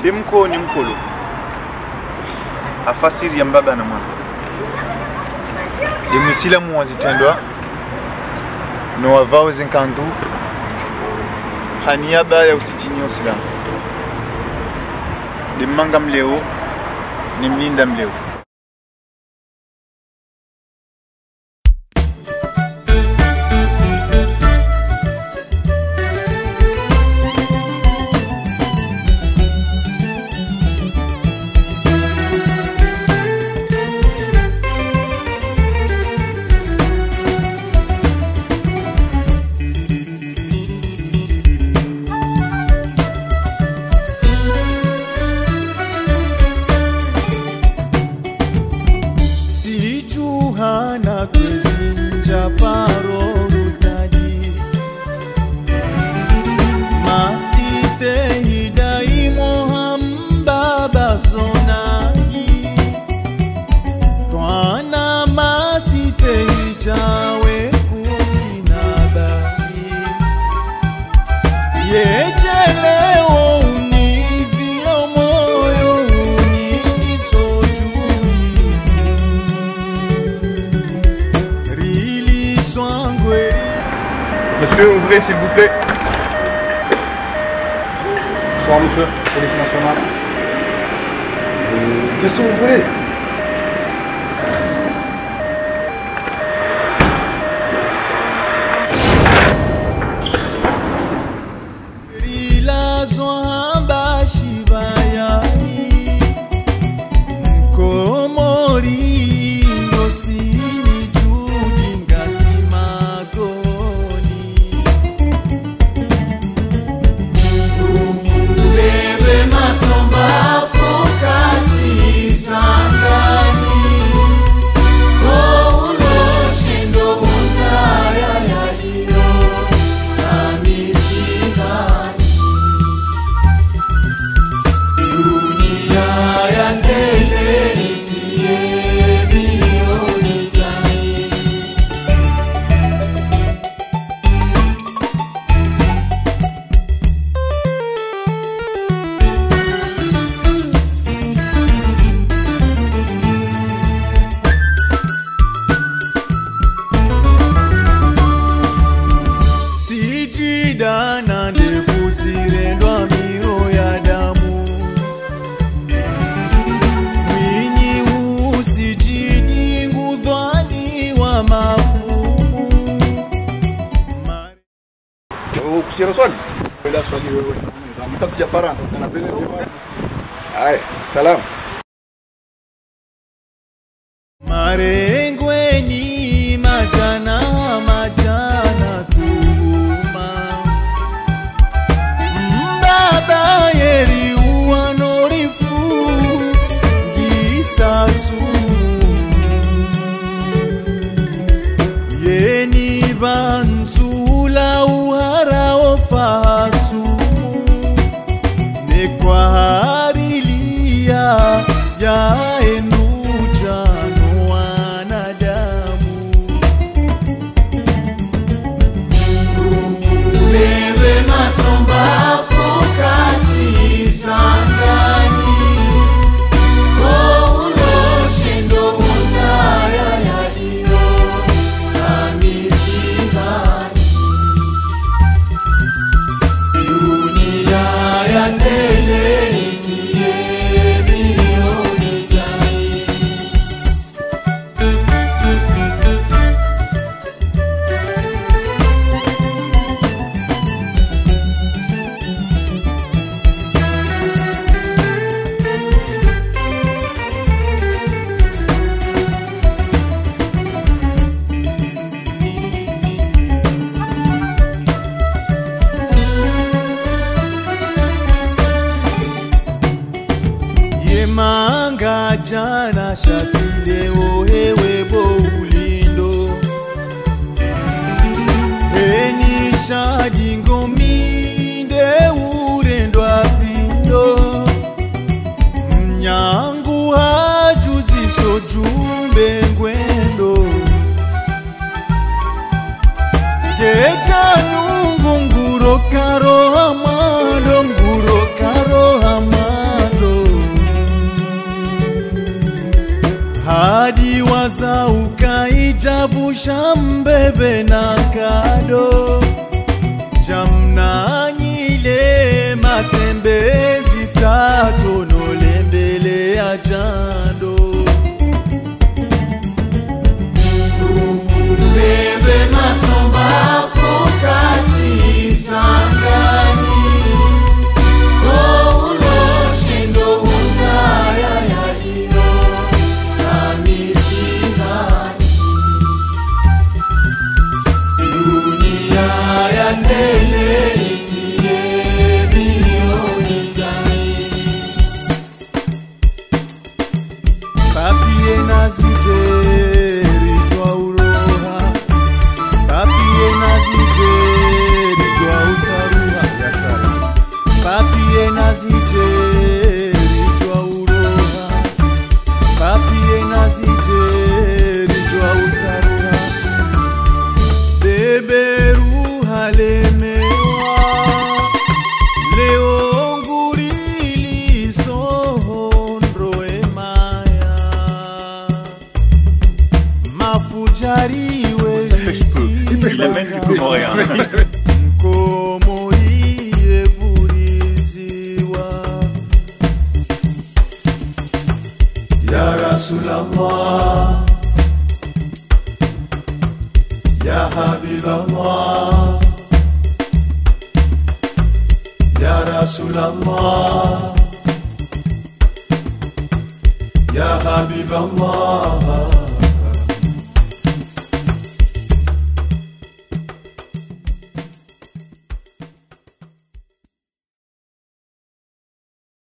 demko ni mkolo afasiri ya mbaba na mwana demwisilamu wazitendwa no wavao zinkandu haniaba ya usijini usilamu dimmanga mleo ni mlinda mleo sijuhana kwezinja paro rutaji masite hidai mohambaba zonaji twana masite hijawe kusinabaki yejeleo univyo moyo unisojui Rili swangwe Monsieur, ouvrez s'il vous plaît. Bonsoir monsieur, police nationale. Qu'est-ce que vous voulez rilazwa hamba shibayani mkomori ngosini judinga simagoni ubebe matomba pokati tangani kouloshendo hunzaya yaliyo na mitihani dunia ya mbele itie milioni zaidi sijidana ndevu zirendwa miro ya damu mwinyi usijini ngudhwani wa mafumu Mare- Kusikia swali? Kwenda swali wewe. Sasa sijafaransa, sana pele Haya, salamu. marengweni majana majana tuhuma mbaba yeri uwanorifu gisatu yeni banzula uharao fahasumu nekwaharilia yaenujano wanadamu ubebe matomba pokati tangani kouloshendo huzaya yaliyo na mitihani dunia ya mbele itie milioni zaidi yemanga jana shatileo hewe boulindo enishadingominde urendwa pindo mnyangu hajuziso jumbe ngwendo kejanungu nguro karo hamando nguro karo hamando chavusha mbebe na kado jamnanyile matembezi tatonolembele ya jando bebe matomba pokati tangani koulo shindo hunzaya yaliyo na mitihani dunia ya tele itie milioni tani papie nazijeri twa uroha papie nazijeri twa utaruha papie nazijeri twa uroha papie nazijeri twa utaruha beberuha lemewa leo ngurili sohondro emaya mafujariwe nkomoriye vuriziwa ya rasulallah ya habiballah ya rasulallah ya habiballah